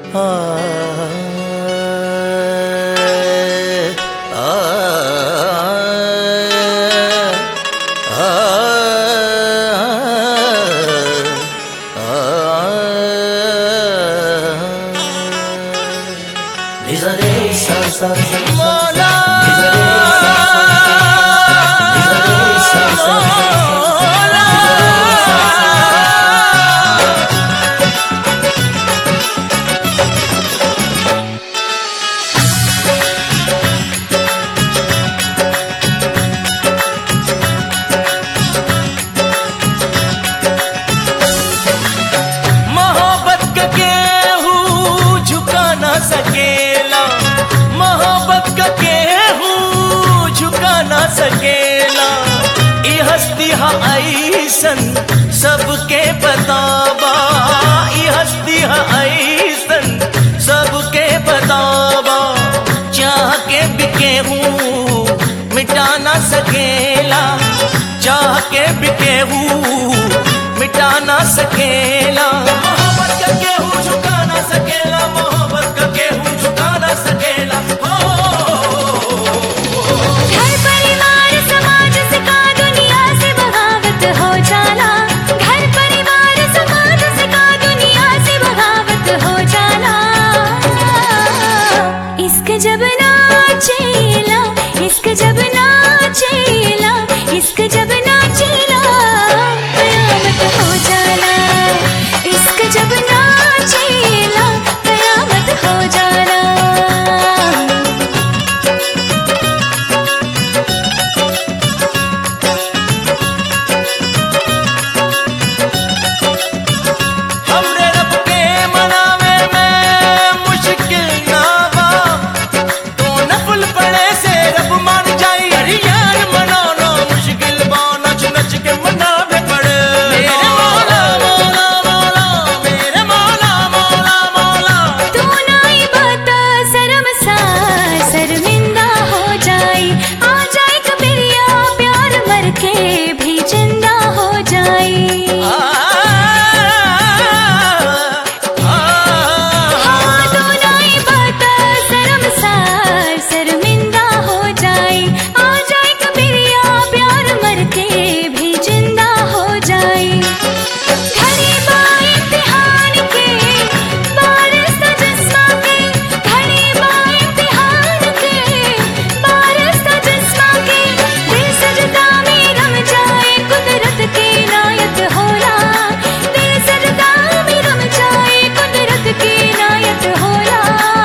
मोहब्बत का केहू झुका ना सकेला मोहब्बत का केहू झुका ना सकेला ई हस्ती हा ऐसन सबके बताबा ई हस्ती हा ऐसन सबके बताबा चाह के भी केहू मिटा ना सकेला चाह के भी केहू मिटा ना सकेला मोहब्बत का केहू झुका ना सकेला मोहब्बत का केहू झुका ना सकेला हो घर परिवार समाज से का दुनिया से बगावत हो जाला घर परिवार समाज से का दुनिया से बगावत हो जाला इश्क जब नाचेला इश्क जब नाचेला इश्क जब नाचेला कयामत हो जाला इश्क जब नाचेला कयामत हो जाला हमरे रब के मनावे में मुश्किल ना बा तो नफल पड़े से रब मान जाई हरियाण मनाना मुश्किल बा नच नच के मनावे पड़े मेरे मौला मौला मौला मेरे मौला मौला मौला तू नाई बता शर्म सा शर्मिंदा हो जाई आ जाए कबीरिया प्यार मर के भी जिंदा हो जाई हाँ तू नाई बता शर्म सा शर्मिंदा हो जाई आ जाए कबीरिया प्यार मर के भी जिंदा हो जाई घड़ी बा इम्तिहान के बारिश का जिस्मा के घड़ी बा इम्तिहान के बारिश का जिस्मा के दिल सजदा में रम जाए कुदरत के नायत होला दिल सजदा में रम जाए कुदरत के नायत होला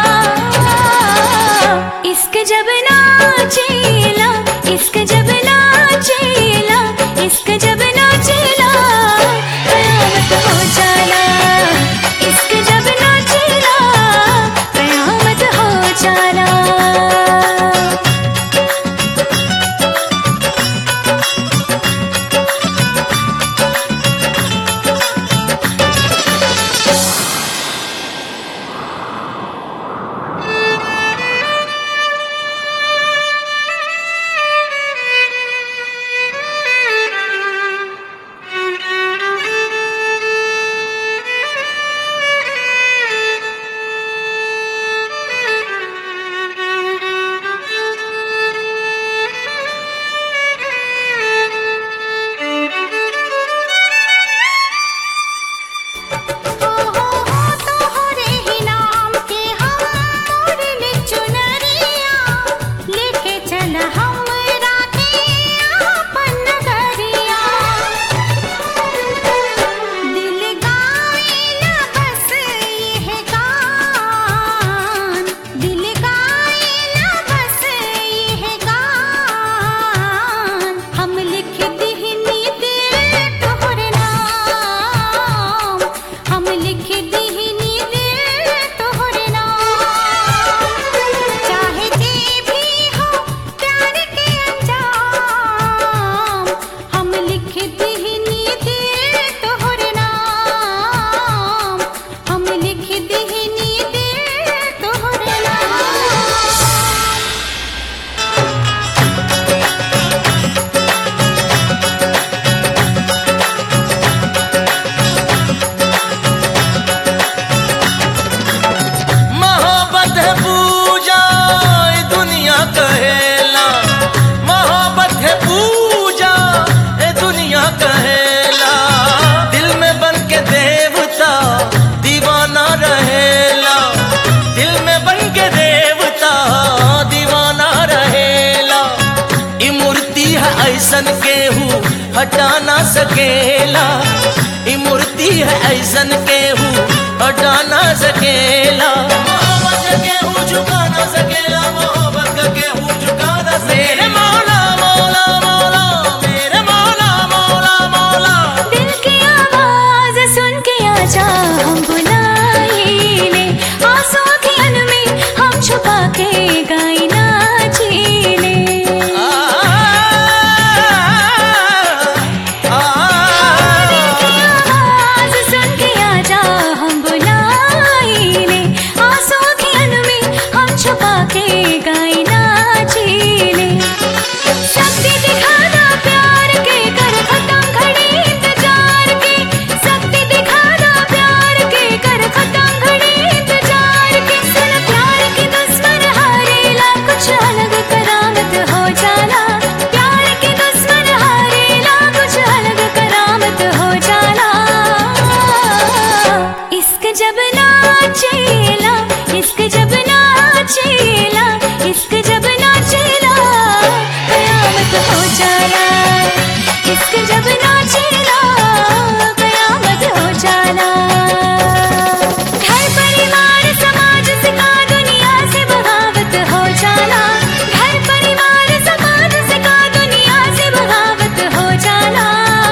इश्क जब नाचेला इश्क जब नाचेला इश्क जब नाचेला कयामत हो जाला इश्क जब नाचेला कयामत हो जाला तोहरे ही नाम के हम मोरले चुनरिया लेके चल हमरा के आपन नगरिया दिल गाइला बस ये गान दिल गाइला बस ये गान हम लिख दिहनी दिल तोहरे नाम हम लिख दिहनी दिल तोहरे नाम चाहे जे भी हो प्यार के अंजाम हम लिख दिहनी दिल तोहरे नाम हम लिख दिहनी दिल तोहरे नाम हटा ना सकेला ई मूर्ति है ऐसन केहू हटा ना सकेला मोहब्बत का केहू झुका ना सकेला मोहब्बत का केहू झुका ना सकेला मेरे मौला मौला मौला मेरे मौला मौला मौला दिल की आवाज सुन के आजा हम बुलाए ले आंसू की अन में हम छुपा के गाई नाची ले आवाज सुन के आजा हम बुलाए ले आंसू की अन में हम छुपा के गाई नाची ले शक्ति दिखाना प्यार के कर खत्म घड़ी इंतजार के शक्ति दिखाना प्यार के कर खत्म घड़ी इंतजार के सुन प्यार की दुश्मन हारेला कुछ अलग करामत हो जाला प्यार की दुश्मन हारेला कुछ अलग करामत हो जाला इश्क जब नाचेला इश्क जब नाचेला इश्क जब नाचेला कयामत हो जाला इश्क जब नाचेला कयामत हो जाला घर परिवार समाज से का दुनिया से बगावत हो जाला घर परिवार समाज से का दुनिया से बगावत हो जाला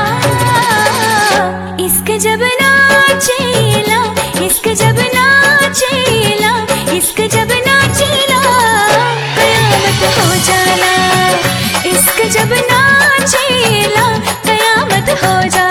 इश्क जब नाचेला इश्क जब नाचेला इश्क जब नाचेला कयामत हो जाला इश्क जब नाचेला कयामत हो जाला